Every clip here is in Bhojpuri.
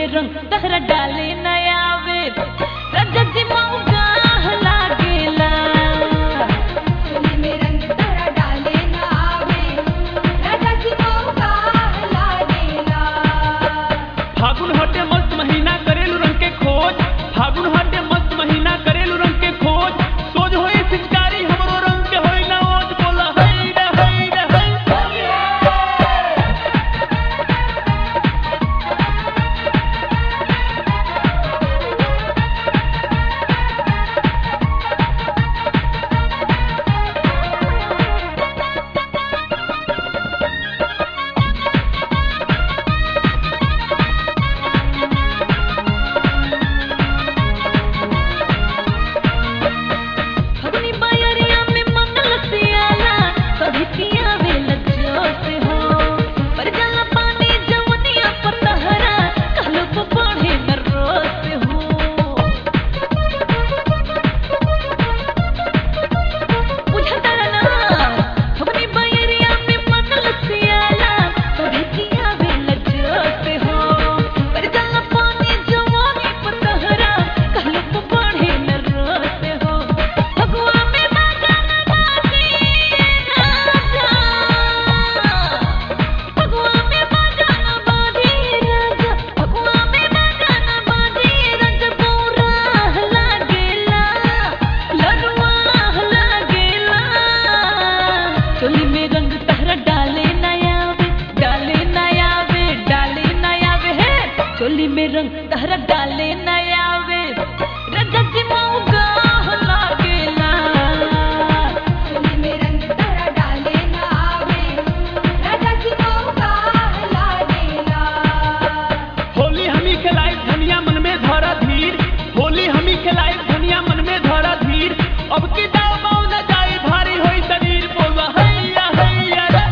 रंग तहरा डाले नया वे रजत जी मौका लागेला चोली में रंग तहरा डाले ना आवे राजा जी मौका लागेला फागुन हटे मस्त महीना करेलू रंग के खोज फागुन हटे मस्त महीना करेलू रंग के खोज सोज होई पिचकारी हमरो रंग के होई ना ओज बोला हई रे हई रे हई फगुनी बायरिया में मन लसियाला कभी पियावे लज्जोत हो पर जाला पानी जवनिया पर तहरा कहलो को बढ़े न रोत हो बुझता ना फगुनी बायरिया में मन लसियाला कभी पियावे लज्जोत हो पर जाला पानी जवनी पर तहरा कहलो को बढ़े न रोत हो फगुआ में बाजा न बाजी राजा फगुआ में बाजा न बाजी राजा फगुआ में बाजा न बाजी राजा पूरा लागेला लड़ुआ लागेला चोली में रंग तहरा डाले नया वे डाले नया वे डाले नया वे है चोली में रंग तहरा डाले नया वे रजत जी मौका लागेला चोली में रंग तहरा डाले ना आवे राजा जी मौका लागेला होली हमी खिलाई धनिया मन में धरा धीर होली हमी खिलाई धनिया मन में धरा धीर अब की दाव बाव न जाई भारी होई शरीर बोला हैया हैया रे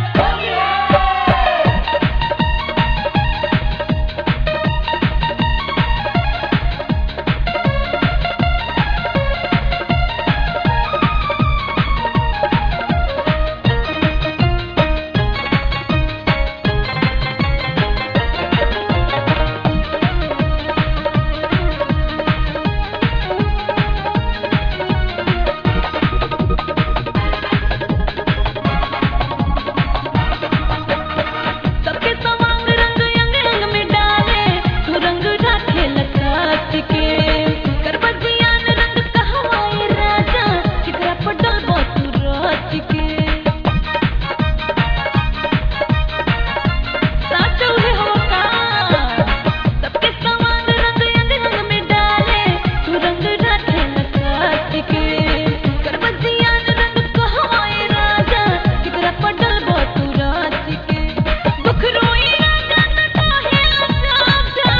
सबके सवांग रंग अंग अंग में डाले तू रंग राखे लकाट के करबजियान रंग कहवाए राजा चिकरा पटल तू रात के साचो है होका सबके सवांग रंग अंग अंग में डाले तू रंग राखे लकाट के करबजियान रंग कहवाए राजा चिकरा पटल तू रात के दुख रोई राजा न काहे लजाजा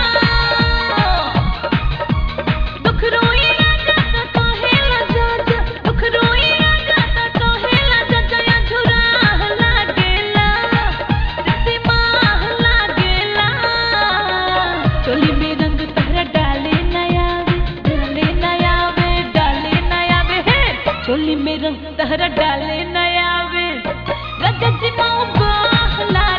दुख रोई राजा न काहे लजाजा दुख रोई राजा न काहे लजाजा या झुरा लागेला रति माह लागेला चोली में रंग तहरा डाले नया वे डाले नया वे डाले नया वे है चोली में रंग तहरा डाले नया वे रजत जी मौका लागेला